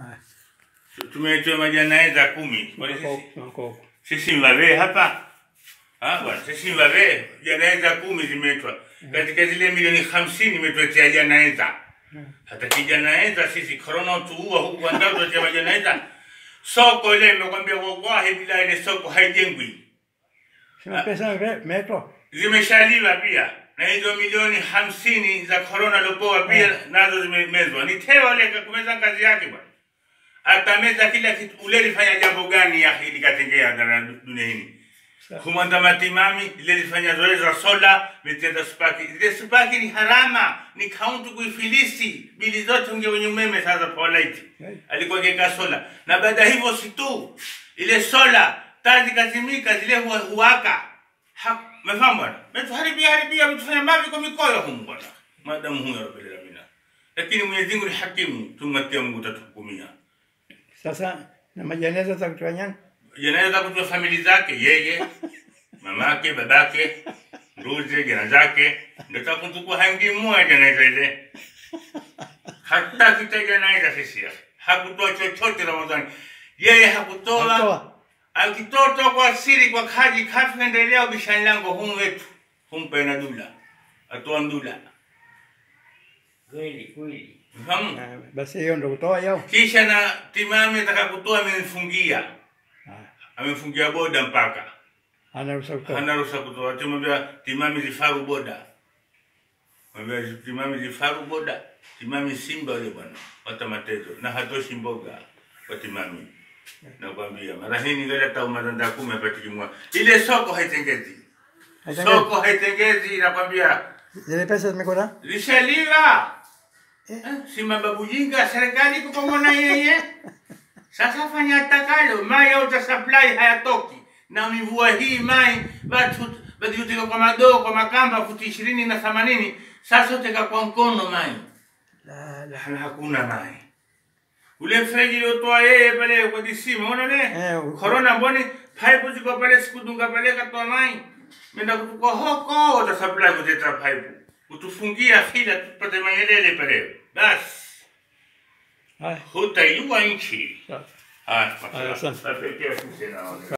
Haya. Tumeitoa majanaeza kumi. Kwani Wako sisi- huko, wako huko. sisi mbabe hapa Ah, bwana sisi mbabe janaeza kumi zimetwa katika zile milioni hamsini imetuletea janaeza hata kijanaeza sisi korona tuua huku andao tuletea majanaeza soko ile imekwambia wallahi bila ile soko haijengwi Sema pesa me- metro. zimeshaliwa pia na hizo milioni hamsini za korona lopoa pia nazo zimemezwa ni tewa ile kumeza kazi yake bwana atameza kila kitu ule lifanya jambo gani ya hili katengea ndani ya dunia hii kumwanda matimami ile lifanya zoezi la sola mitenda spaki ile spaki ni harama ni kaunti kuifilisi bili zote unge wenye umeme sasa polite alikuwa keka sola na baada ya hivyo si tu ile sola taa zikazimika zile huwa huwaka Ha- umefahamu bwana metuharibia haribia metufanya mavi kwa mikoyo humu bwana madamu huyo rabbil alamin lakini Mwenyezi Mungu ni hakimu tumwatia Mungu tatuhukumia Sasa na majeneza za kutoa nyani. yanaweza kujua famili zake yeye mamake babake nduze jana zake ndio kuntukua hangi mmoja janaiza ile hata kita janaiza sisi hakutoa chochote Ramadhani yeye hakutoa Atoa. akitoto kwa siri kwa kaji kafi endelea ubishani lango humu wetu humpe na dula atoa ndula Kweli kweli. fahamu Ah, Basi hiyo ndo kutoa yao. kisha na timami ataka kutoa amemfungia Ah, amemfungia boda mpaka Hana ruhusa kutoa. hana ruhusa kutoa tumwambia timami zifaru boda mwambia timami zifaru boda timami simba yule bwana wata matezo na hatoshi mboga kwa timami nakwambia mara hii ningali hata umazanda kumi apatikimwa ile soko haitengezi Haitengezi. soko haitengezi nakwambia Zile pesa zimekwenda? lishaliwa eh, si mababu jinga serikali iko pamoja na yeye sasa fanya atakalo mai auta supply hayatoki na mivua hii mai watu badiluteka kwa madoo kwa makamba futi ishirini na themanini sasa uteka kwa mkono mai La la. na hakuna mai ule mfereji uliotoa yeye pale kwa disima unaona ne Eh, u- corona mboni pipe ziko pale sikudunga pale katoa mai menda kutukua hoko uta supply kuteta pipe utufungia hila tupate mayelele pale basi Haya. hutaiua nchi Sawa. haya Haya, asante. mashallah. Napekea sisi na